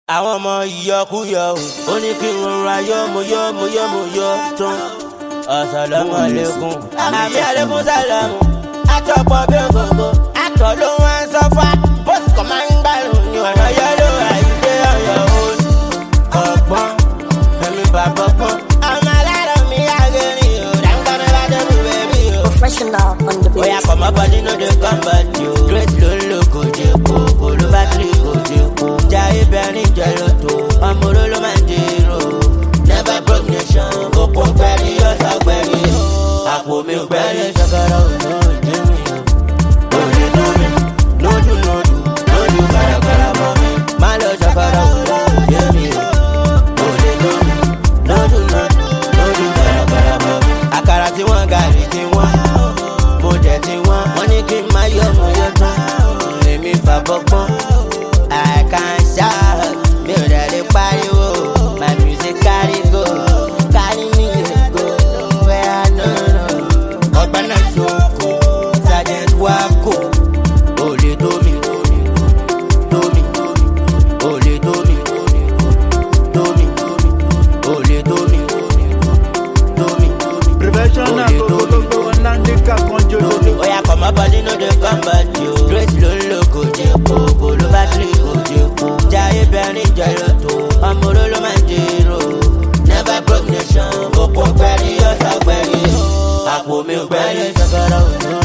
àwọn ọmọ ìyọkúyọ o ó ní kí n rọra yọ mo yọ mo yọ mo yọ tán asalamu aleykum àmì aleykum salamu àtọ̀pọ̀ bí gbogbo àtọ̀ ló wá ń sọ́fà bóṣù kan máa ń gbàrún ní ọ̀nà yẹ́lò àìgbé ọ̀yọ́ òun ọ̀gbọ́n ẹ̀mí bàbá gbọ́n ọmọ alárọ̀ mi àgẹ̀rìn o dáńgbà mi bá débi bẹ́ẹ̀bí o. Professional on the Oya beat. kọ̀mọ́ bọ́dí no dey come back yo. Grace ló ń lò kò jẹ́ kó, olú bátìrì kò jẹ́ kó. Jayé bẹ̀rin jẹ́ lóto, ọmọ oró ló máa ń dèrò. Never broke nation, òpó gbẹ̀rí ọ̀sà gbẹ̀rí. Àpò mi gbẹ̀rí ṣàkàrà òjò òjò mi o. Òye tó mi, lójú lójú, lójú gbàràgbàrà bọ̀ mi. Má lọ ṣàkàrà òjò òjò mi o. Òye tó mi, lójú lójú, lójú gbàràgbàrà bọ̀ mi. Àkàrà tí wọ́n gàrí tí wọ́n mo jẹ ti wọn wọn ní kí n má yọ mo yọ tán èmi fàbọ pọn i can shout mi ò dẹ̀ lè pariwo my music carry go carry me go where i no know ọgbẹ́nà ṣoko sergeant wako olè tómi tómi olè tómi tómi olè tómi tómi Professional olè gbogbo tómi. gbogbo wọn náà ní ká kan jòjòjò. Oya kọ̀mọ́ bọ́dí no dey come back yo. Grace ló ń lò kò jẹ́ kó, olú bátìrì kò jẹ́ kó. Jayé bẹ̀rin jẹ́ lóto, ọmọ oró ló máa ń dèrò. Never broke nation, òpó gbẹ̀rí ọ̀sà gbẹ̀rí. Àpò mi gbẹ̀rí ṣàkàrà òjò